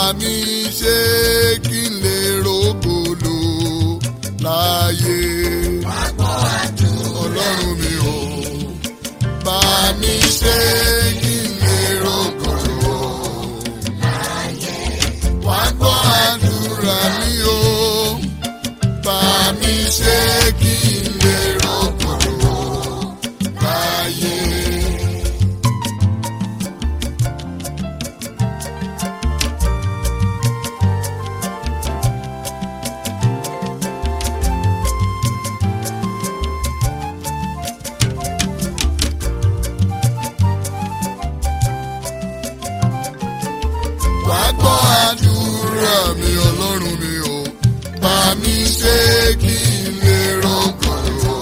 mi ṣe kí n lè rògbòlò láàyè. ọlọ́run mi ò bá mi ṣe kí n lè rògbòlò láàyè. wá gbọ́ àdúrà mi o bá mi ṣe kí n lè rògbòlò láàyè. wá gbọ́ àdúrà mi ọlọ́run mi o bá mi ṣe kí n lè rògbòlò.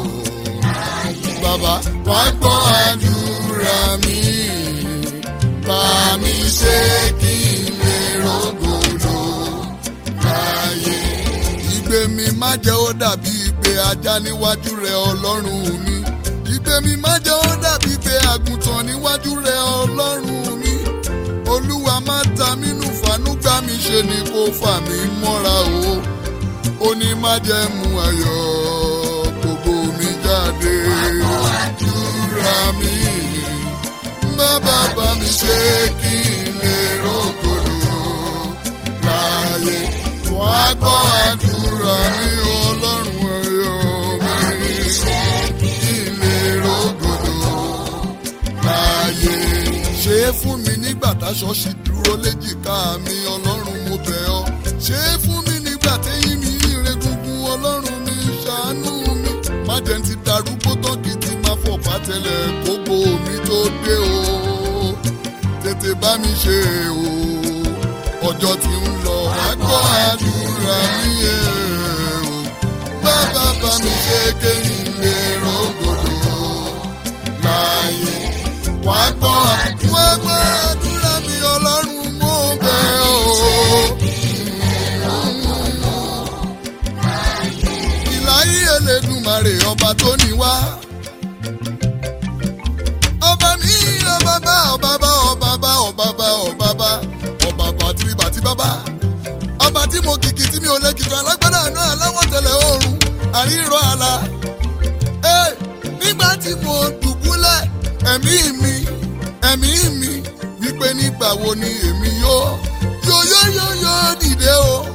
bàbá wá gbọ́ àdúrà mi bá mi ṣe kí n lè rògbòlò. láyé ìgbé mi má jẹ́ ó dàbí ìgbé ajá níwájú rẹ ọlọ́run mi. ìgbé mi má jẹ́ ó dàbí ìgbé àgùntàn níwájú rẹ ọlọ́run mi olúwa má ta mí nù fàánú gbá mi ṣe ni kò fà mí mọ́ra o ó ní má jẹ́ mu ayọ̀ gbogbo mi jáde àdúrà mi bàbá bá mi ṣe kí n lè rògbòdò láàyè wá gbọ́ àdúrà mi ọlọ́run ayọ̀ mi kí n lè rògbòdò láàyè ṣe é fún mi nígbà táṣọ ṣì dúró léjìká mi ọlọ́run mo bẹ̀ ọ́ ṣe é fún mi nígbà téyín mi ire gungun ọlọ́run mi ṣàánú mi má jẹ́ n ti darúgbó tán kí n ti máa fọ̀ pátẹ́lẹ̀ kókó mi tó dé o tètè bá mi ṣe o ọjọ́ ti ń lọ àgbọ̀ àdúrà mi ẹ̀ o bàbá bá mi ṣe kéyìn lè rògbòdò láàyè wá gbọ́ wá gbọ́ àdúrà mi ọlọ́run mo bẹ̀ ọ́. ìláyé Elédùmarè ọba tó ní wá. ọba mi ọba bá ọba bá ọba bá ọba bá ọba bá ọba bá tí bá tí bábá. ọba tí mo kìkì tí mi ò lè kìkì alágbádá náà aláwọ̀ tẹ̀lé oòrùn àrírọ̀ àlà. Ẹ́, nígbà tí mo dùbúlẹ̀ ẹ̀mí mi ẹ̀mí mi wípé nígbà wo ni èmi yóò yóò yóò yóò yóò dìde o